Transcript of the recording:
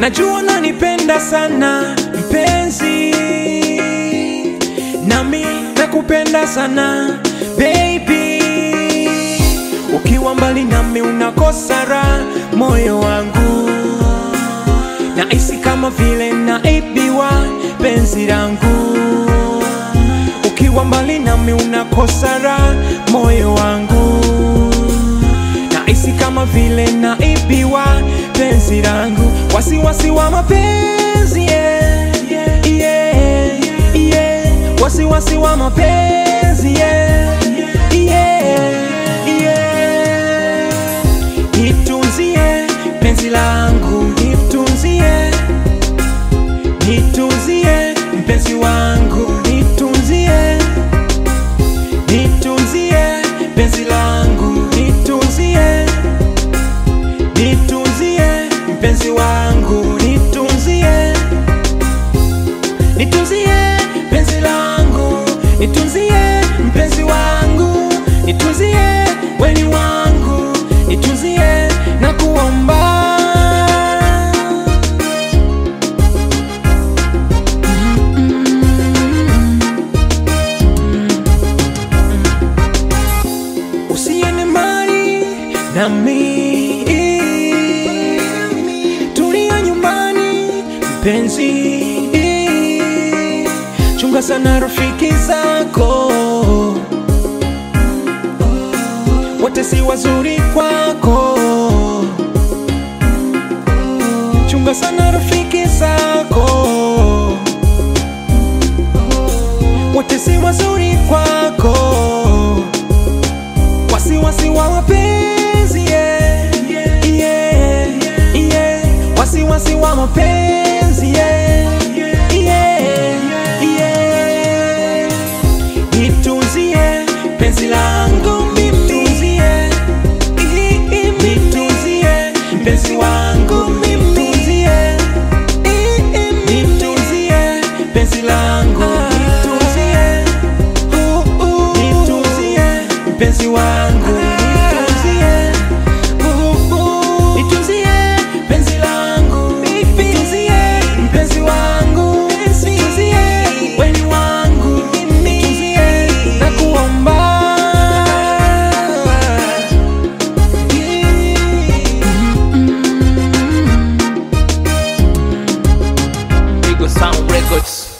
najua nanipenda sana mpenzi, nami nakupenda sana baby. Ukiwa mbali nami unakosa raha moyo wangu, nahisi kama vile naibiwa penzi langu. Ukiwa mbali nami unakosa raha moyo wangu, nahisi kama vile naibiwa penzi langu. Wasiwasi wa mapenzi yeah, yeah, yeah. Wasiwasi wa mapenzi yeah, yeah, yeah. Nitunzie penzi langu, nitunzie, nitunzie mpenzi wangu, nitunzie, nitunzie penzi langu, nitunzie, nitunzie mpenzi wangu, nitunzie, nitunzie penzi langu, nitunzie mpenzi wangu, nitunzie weni wangu, nitunzie na kuomba usiende mbali nami, tulia nyumbani mpenzi, chunga sana rafiki zako, wote si wazuri kwako, chunga sana rafiki zako, wote si wazuri kwako wasiwasi wa mapenzi yeah, yeah, yeah. wasiwasi wa mapenzi yeah, yeah, yeah. nitunzie penzi langu nitunzie nitunzie mpenzi wangu nitunzie nitunzie penzi langu nitunzie nitunzie mpenzi wangu nitunzie nitunzie penzi langu nitunzie mpenzi wangu nitunzie weni wangu nitunzie na kuomba Eagle Sound Records.